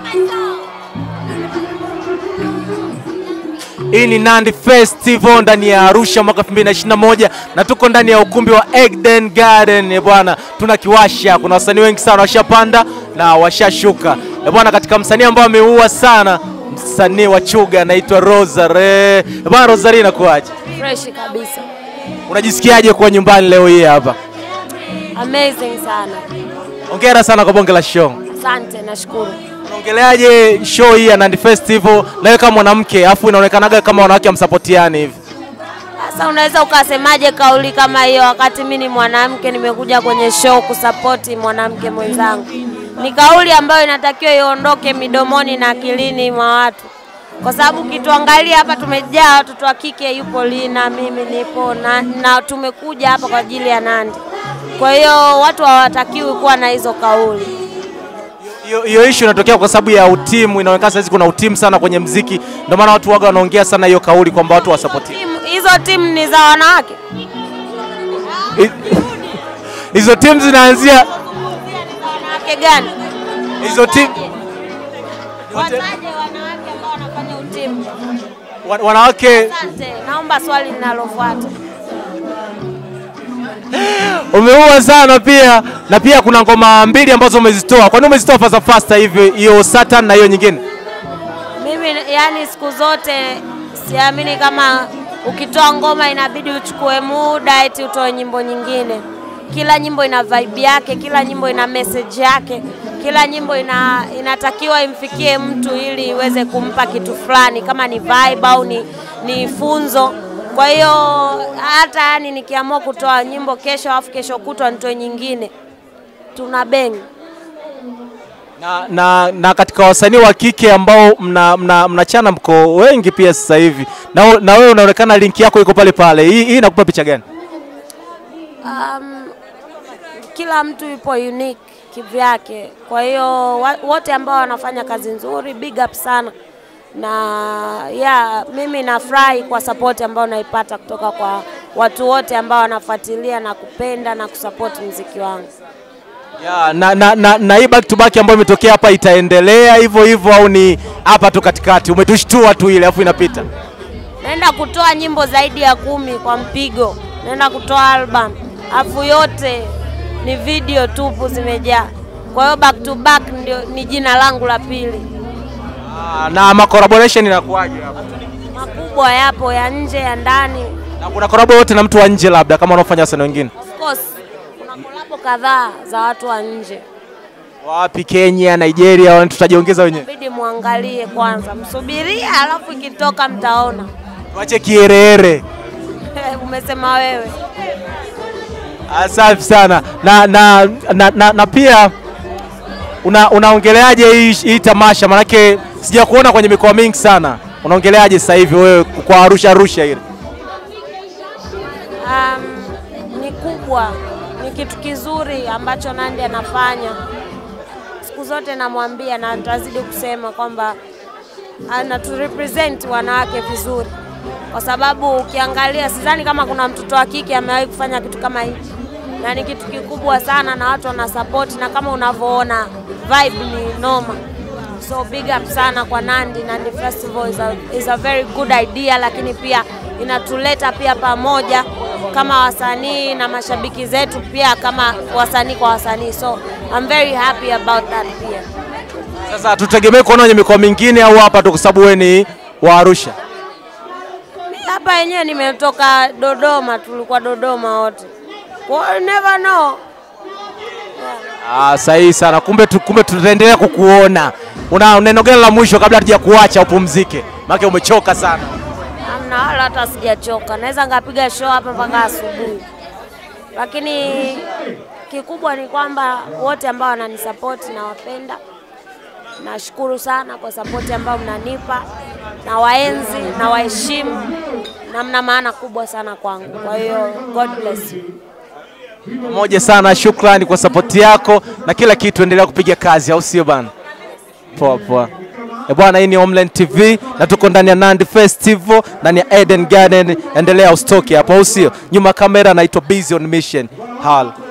Hii ni Nandi Festival ndani ya Arusha mwaka 2021 na tuko ndani ya ukumbi wa Eden Garden. Eh bwana, tuna kiwasha, kuna wasanii wengi sana washapanda na washashuka. Eh bwana, katika msanii ambao ameua sana, msanii wa Chuga anaitwa Rosary. Eh bwana, Rosary inakuaje? Fresh kabisa. Unajisikiaje kuwa nyumbani leo hii hapa? Amazing sana. Hongera sana kwa bonge la show. Asante, nashukuru. Unaongeleaje show hii ya Nandi Festival na wewe kama mwanamke, afu inaonekanaga kama wanawake hamsapotiani hivi? Sasa unaweza ukasemaje kauli kama hiyo wakati mimi ni mwanamke nimekuja kwenye show kusapoti mwanamke mwenzangu? Ni kauli ambayo inatakiwa iondoke midomoni na akilini mwa watu, kwa sababu kituangalia hapa tumejaa watoto wa kike, yupo Lina, mimi nipo na, na tumekuja hapa kwa ajili ya Nandi. Kwa hiyo watu hawatakiwi kuwa na hizo kauli. Hiyo- Hiyo issue inatokea kwa sababu ya utimu. Inaonekana sasa kuna utimu sana kwenye mziki, ndio maana watu waga wanaongea sana hiyo kauli kwamba watu wasapoti Timu- Hizo timu ni za wanawake. hizo timu zinaanzia Wanawake gani? hizo timu Wataje wanawake ambao wanafanya utimu. wa- wanawake. Asante, naomba swali linalofuata. Umeua sana pia, na pia kuna ngoma mbili ambazo umezitoa. Kwa nini umezitoa fasta fasta hivi, hiyo Satan na hiyo nyingine? Mimi yani, siku zote siamini kama ukitoa ngoma inabidi uchukue muda eti utoe nyimbo nyingine. Kila nyimbo ina vibe yake, kila nyimbo ina message yake, kila nyimbo ina, inatakiwa imfikie mtu ili iweze kumpa kitu fulani, kama ni vibe au ni, ni funzo. Kwa hiyo hata yani nikiamua kutoa nyimbo kesho afu kesho kutwa nitoe nyingine, tuna bengi Na, na, na katika wasanii wa kike ambao mna, mna, mnachana mko wengi pia sasa hivi, na, na wewe unaonekana link yako iko pale pale. Hii, hii inakupa picha gani? Um, kila mtu yupo unique kivyake. Kwa hiyo wa- wote ambao wanafanya kazi nzuri, big up sana na yeah, mimi nafurahi kwa support ambayo naipata kutoka kwa watu wote ambao wanafuatilia na kupenda na kusupport mziki wangu. Ya, na, na, na, na hii back to back ambayo imetokea hapa itaendelea hivyo hivyo au ni hapa tu katikati umetushtua tu ile afu inapita? Naenda kutoa nyimbo zaidi ya kumi kwa mpigo, naenda kutoa album, afu yote ni video tupu zimejaa. Kwa hiyo back to back ndio ni jina langu la pili. Ah, na ma collaboration inakuwaje hapa? makubwa yapo ya nje ya ndani. Na kuna collab yote na mtu wa nje labda kama wanaofanya wasanii wengine? Of course kuna kolabo kadhaa za watu wa nje, Wapi? Kenya, Nigeria, au tutajiongeza wenyewe? bidi muangalie kwanza, msubirie, alafu ikitoka mtaona. Tuache kiherehere. Umesema wewe. Asante sana na, na, na, na, na pia una, unaongeleaje hii, hii tamasha? Manake sija kuona kwenye mikoa mingi sana. Unaongeleaje sasa hivi wewe kwa Arusha Arusha ile? Um, ni kubwa, ni kitu kizuri ambacho Nandy anafanya. Siku zote namwambia na nitazidi kusema kwamba anaturepresent wanawake vizuri, kwa sababu ukiangalia, sidhani kama kuna mtoto wa kike amewahi kufanya kitu kama hichi, na ni kitu kikubwa sana, na watu wana support, na kama unavyoona vibe ni noma. So big up sana kwa Nandy. Nandy Festival is a, is a very good idea, lakini pia inatuleta pia pamoja kama wasanii na mashabiki zetu pia kama wasanii kwa wasanii, so I'm very happy about that pia. Sasa tutegemee kuona kwenye mikoa mingine au hapa tu, kwa sababu wewe ni wa Arusha? Mimi hapa yenyewe nimetoka Dodoma, tulikuwa Dodoma wote, kwa hiyo you never know. Ah, sahihi sana. Kumbe tu, kumbe tutaendelea kukuona. Una neno gani la mwisho kabla hatuja kuacha upumzike? Maana umechoka sana. Amna wala hata sijachoka, naweza ngapiga show hapa mpaka asubuhi, lakini kikubwa ni kwamba wote ambao wananisapoti nawapenda, nashukuru sana kwa sapoti ambayo mnanipa, na waenzi na waheshimu, na mna maana kubwa sana kwangu. Kwa hiyo God bless you. Pamoja sana, shukrani kwa sapoti yako na kila kitu. Endelea kupiga kazi, au sio bana? Poa poa. E bwana, hii ni Homeland TV na tuko ndani ya Nandi Festival ndani ya Eden Garden. Endelea usitoke hapo, au sio? Nyuma ya kamera naitwa Busy on Mission. Hal.